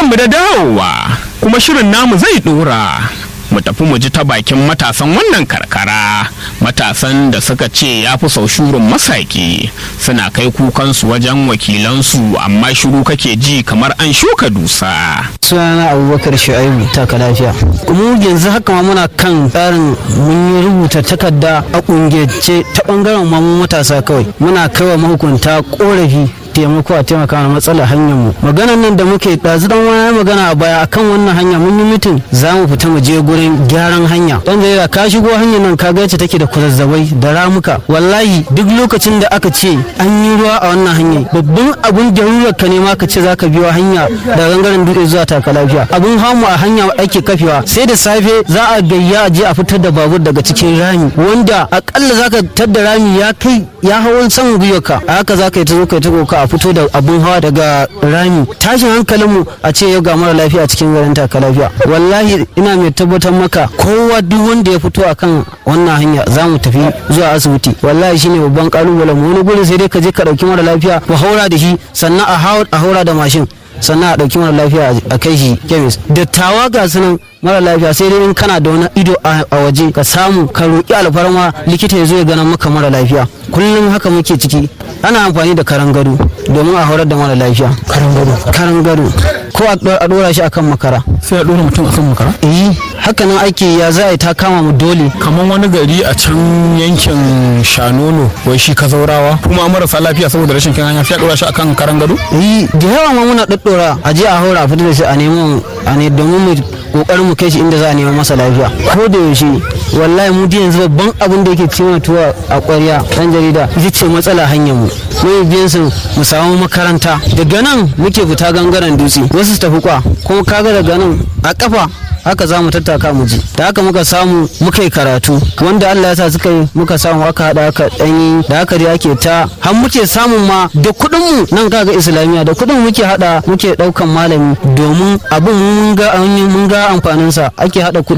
mu da dawowa kuma shirin namu zai dora mu tafi mu ji ta bakin matasan wannan karkara matasan da suka ce ya fi sau shurin masaki suna kai kukansu wajen wakilansu amma shiru kake ji kamar an shuka dusa sunana abubakar shu'aibu taka lafiya mu yanzu haka ma muna kan tsarin mun yi rubuta takarda a kungiyance ta bangaren mamu matasa kawai muna kaiwa mahukunta korafi taimako a taimaka mana matsalar hanyar mu maganan nan da muke ɗazu dan wani magana a baya akan wannan hanya mun yi mitin za mu fita mu je gurin gyaran hanya dan da ka shigo hanyar nan ka ga yacce take da kwazazzabai da ramuka wallahi duk lokacin da aka ce an yi ruwa a wannan hanyar babban abun jarurar ka ne ma ka ce zaka biyo hanya da gangaren dutse zuwa taka lafiya abun hamu a hanya ake kafewa sai da safe za a gayya a je a fitar da babur daga cikin rami wanda akalla zaka tadda rami ya kai ya hawan saman gwiwarka a haka zaka yi ta zo kai ta koka a fito da abun hawa daga rami tashin hankalinmu a ce yau ga mara lafiya cikin garin taka lafiya wallahi ina mai tabbatar maka kowa duk wanda ya fito akan wannan hanya za mu tafi zuwa asibiti wallahi shine babban kalubalen mu wani gurin sai dai ka je ka dauki mara lafiya ku haura da shi sannan a haura da mashin sannan a ɗauki mara lafiya a kai shi kemis dattawa ga sunan mara lafiya sai dai in kana da wani ido a waje ka samu ka roƙi alfarma likita ya zo ya gana maka mara lafiya kullum haka muke ciki ana amfani da karan gado domin a horar da mara lafiya karan gado karan gado ko a ɗora shi akan makara sai a ɗora mutum akan makara eh haka nan ake ya za a yi ta kama mu dole kamar wani gari a can yankin shanono wai shi ka zaurawa kuma marasa lafiya saboda rashin kyan hanya sai a ɗora shi akan karan gado eh da yawa ma muna ɗaɗɗora a je a haura a fita da shi a nemo a ne domin mu kokarin mu kai shi inda za a neman masa lafiya ko da yaushe wallahi mu yanzu babban abin da yake cewa tuwa a ƙwarya dan jarida ita ce matsala hanyar mu mu biyan su mu samu makaranta daga nan muke fita gangaren dutse wasu su tafi kwa kuma kaga daga nan a kafa haka za mu tattaka mu ji da haka muka samu muka yi karatu wanda Allah ya sa suka yi muka samu aka hada aka danyi da haka dai ake ta har muke samun ma da kuɗin mu nan kaga islamiya da kuɗin muke hada muke daukan malami domin abin mun ga mun ga amfanin sa ake hada kuɗi